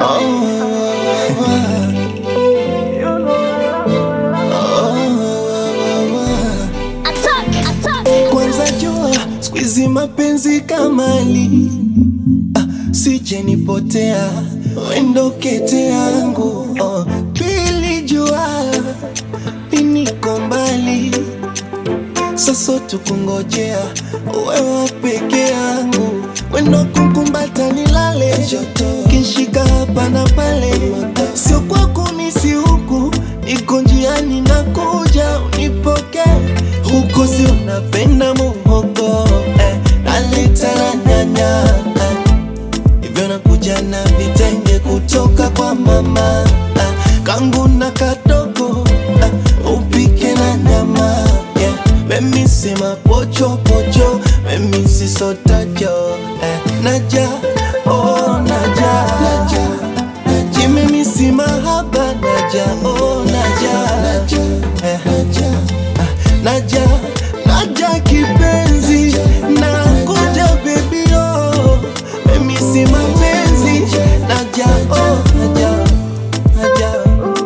Kwanza jua squeezy mapenzi kamali ah, sije nipotea wendo kete yangu oh. Pili jua iniko mbali sasa tukungojea wewe peke yangu wendo kukumbata nilale kishika hapa na pale sio kwako nisi huku iko njiani na kuja unipoke huko si unapenda muhogo eh, naleta na nyanya eh, hivyo nakuja na vitenge kutoka kwa mama eh, kangu na kadogo eh, upike na nyama yeah. Mimi si mapocho pocho, mimi si sotajo eh, naja oh naja naja naja mimi si mahaba naja oh naja naja eh, naja ah, naja naja kipenzi nakuja baby oh mimi si mapenzi naja oh naja naja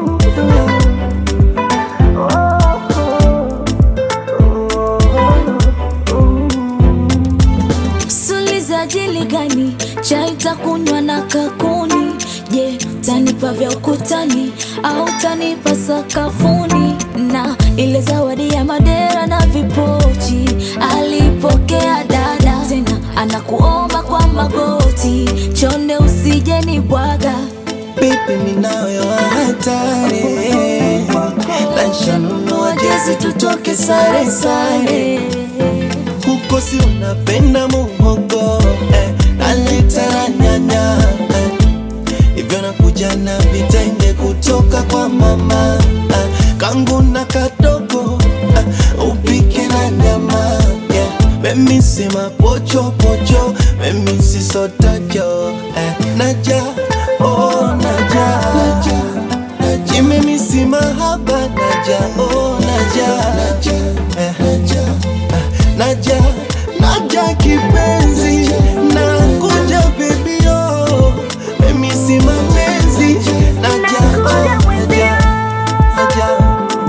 Suliza jili gani chai takunywa na kakuni? Je, tanipa vya ukutani au tanipa sakafuni? Na ile zawadi ya madera na vipochi alipokea dada, tena anakuomba kwa magoti, chonde usije ni bwaga Baby minayo hatari Lanshanunua jezi tutoke sare sare Huko si unapenda muhogo eh, Naleta na nyanya eh, Hivyo nakuja na vitenge kutoka kwa mama eh, Kangu na kadogo eh, Upike na nyama yeah. Mimi si mapocho pocho Mimi si sotajo eh, Naja oh naja naja naja mimi si mahaba naja oh naja naja eh, naja ah, naja naja kipenzi nakuja baby oh mimi si mapenzi naja oh naja naja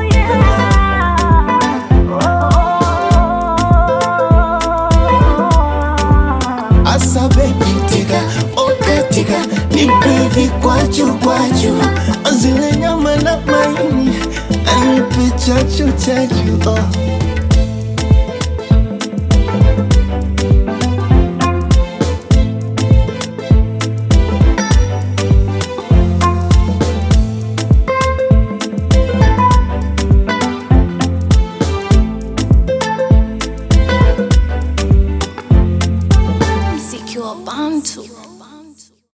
Asa baby tika oka tika nipe vikwaju kwaju zile nyama na maini anipe chachu chachu oh.